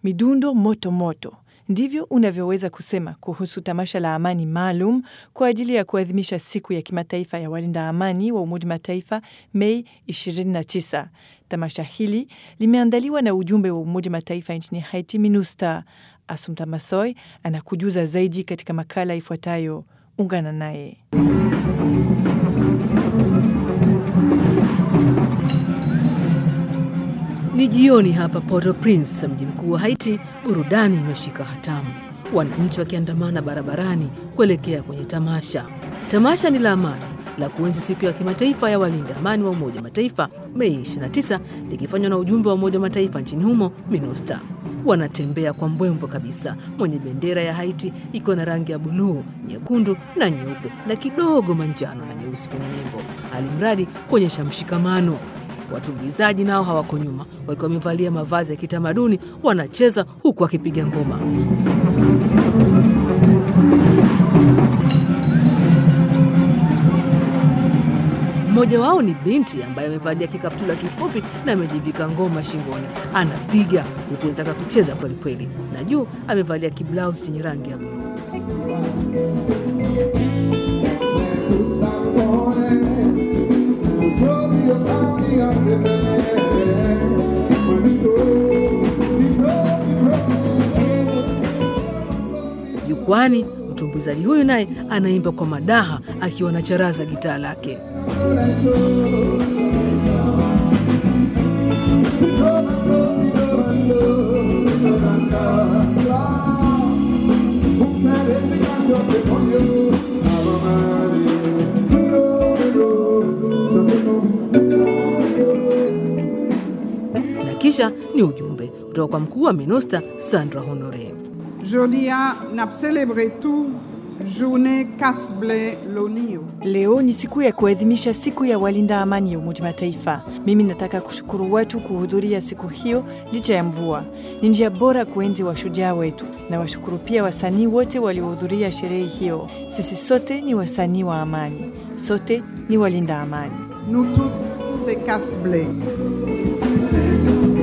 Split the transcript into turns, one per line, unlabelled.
midundo moto moto. Ndivyo unavyoweza kusema kuhusu tamasha la amani maalum kwa ajili ya kuadhimisha siku ya kimataifa ya walinda amani wa Umoja Mataifa Mei 29. Tamasha hili limeandaliwa na ujumbe wa Umoja Mataifa nchini Haiti, MINUSTA. Asumta Masoy anakujuza zaidi katika makala ifuatayo. Ungana naye.
Ni jioni hapa Port-au-Prince, mji mkuu wa Haiti. Burudani imeshika hatamu, wananchi wakiandamana barabarani kuelekea kwenye tamasha. Tamasha ni la amani la kuenzi siku ya kimataifa ya walinda amani wa Umoja Mataifa Mei 29, likifanywa na ujumbe wa Umoja Mataifa nchini humo MINUSTA. Wanatembea kwa mbwembwe kabisa, mwenye bendera ya Haiti ikiwa na rangi ya buluu, nyekundu na nyeupe na kidogo manjano na nyeusi kwenye nembo, alimradi kuonyesha mshikamano. Watumbuizaji nao hawako nyuma, wakiwa wamevalia mavazi ya kitamaduni, wanacheza huku wakipiga ngoma. Mmoja wao ni binti ambaye amevalia kikaptula kifupi na amejivika ngoma shingoni, anapiga huku wenzake akicheza kwelikweli, na juu amevalia kiblausi chenye rangi ya buluu. Jukwani, mtumbuizaji huyu naye anaimba kwa madaha akiwa na charaza gitaa lake. Na kisha ni ujumbe kutoka kwa mkuu wa MINUSTA Sandra Honore.
Jodia nap celebre tout journée Casble Lonio.
Leo ni siku ya kuadhimisha siku ya walinda amani ya Umoja Mataifa. Mimi nataka kushukuru watu kuhudhuria siku hiyo licha ya mvua. Ni njia bora kuenzi washujaa wetu, na washukuru pia wasanii wote waliohudhuria sherehe hiyo. Sisi sote ni wasanii wa amani, sote ni walinda amani.
Nous tous, c'est Casble.